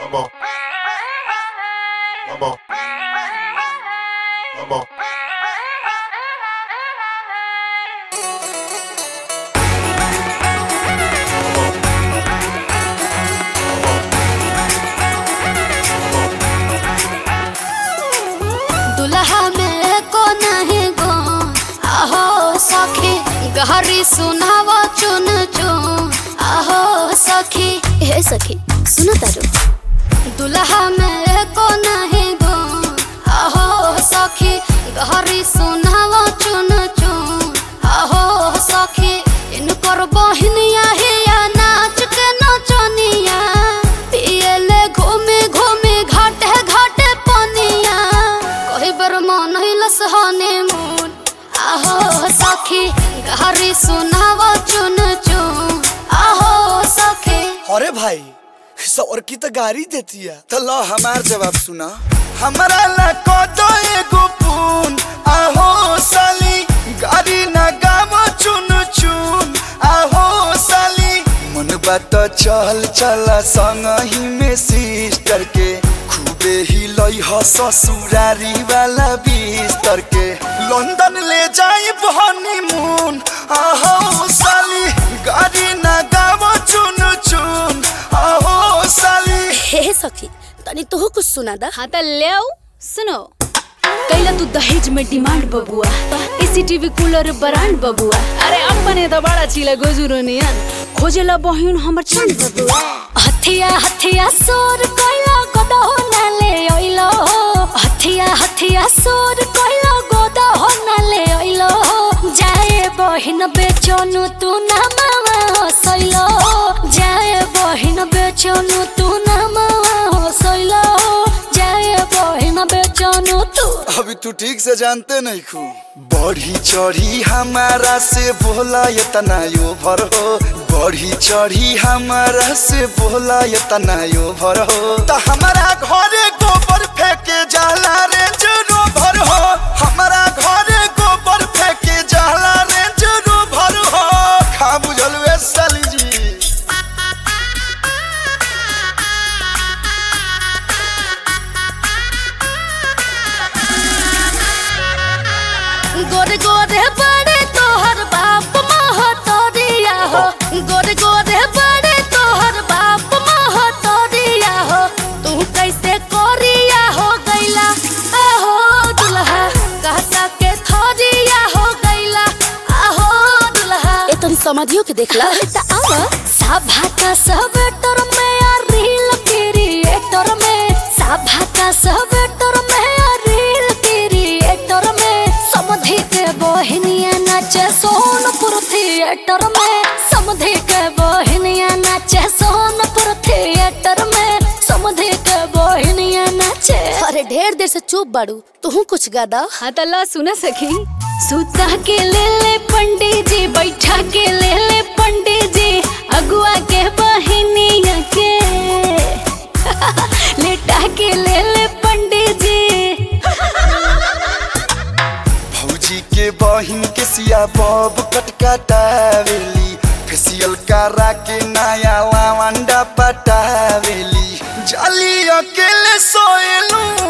Vamos. Vamos. Vamos. दुल्हा में को नहीं गो आहो सखी गहरी सुनाव चुन चुन आहो सखी हे सखी सुनो तारो दुल्हा में को नहीं गो आहो सखी गहरी सुनाव चुन चुन आहो सखी इन पर बहनिया हिया नाच के नचनिया पियले घूमे घूमे घाटे घाटे पनिया कही बर मन हिलस हनीमून आहो सखी गहरी सुनाव चुन चुन आहो सखी अरे भाई सौर की तो गाड़ी देती है तो लो हमार जवाब सुना हमारा ला को दो एगो पून आहो साली गाड़ी ना गावो चुन चुन आहो साली मन बात चल चला संग ही में सिस्टर के खूबे ही लई ह ससुरारी वाला बिस्तर के लंदन ले जाई हनीमून आहो साली गाड़ी ना गावो चुन चुन आहो साली हे सखी तनी तोह कुछ सुना दा हाँ त ल्याऊ सुनो कैला तू दहेज में डिमांड बबुआ एसीटीवी कूलर ब्रांड बबुआ अरे अपने त बड़ा चिला गोजुरो नियन खोजेला बहिन हमर चंद बबुआ हथिया हथिया सोर कैला गोदा हो नाले ओइलो हथिया हथिया सोर कैला गोदा हो नाले ओइलो जाए बहिन बेचनु तू ना मावा हसैलो जाए बहिन बेचनु तू ना मावा हसैलो जाए बहिन बेचनु तू अभी तू ठीक से जानते नहीं खू बढ़ी चढ़ी हमारा से बोला ये तना यो भर हो बढ़ी चढ़ी हमारा से बोला ये तना यो भर हो तो हमारा घरे गोबर फेंके जाला रे जरो भर हो हमारा घरे गोबर फेंके जाला रे जरो भर हो खा बुझल वे साली जी गोरे गोरे बड़े तोहर बाप महतरिया हो गोरे गोरे बड़े तोहर बाप महतरिया हो तू कैसे कोरिया हो गैला आहो दुल्हा कहता के थरिया हो गैला आहो दुल्हा ए तनी समझियो के देखला त आवा सभा का सब टर में आ रील क्रिएटर में सभा का सब टर में आ रील क्रिएटर में समधि के बहनिया नाचे सोनपुर थिएटर में समधि के बहनिया नाचे सोनपुर थिएटर में समधि के बहनिया नाचे अरे ढेर देर से चुप बाड़ू तू कुछ गादा हाँ त ला सुन सखी सुता के ले ले पंडित जी बैठा के ले ले पंडित जी अगुआ के बहिनिया के लेटा के ले ले पंडित जी भौजी के बहिन के सिया बब कटकटावेली फेसियल करा के नया लावंडा पटावेली जाली अकेले सोएलू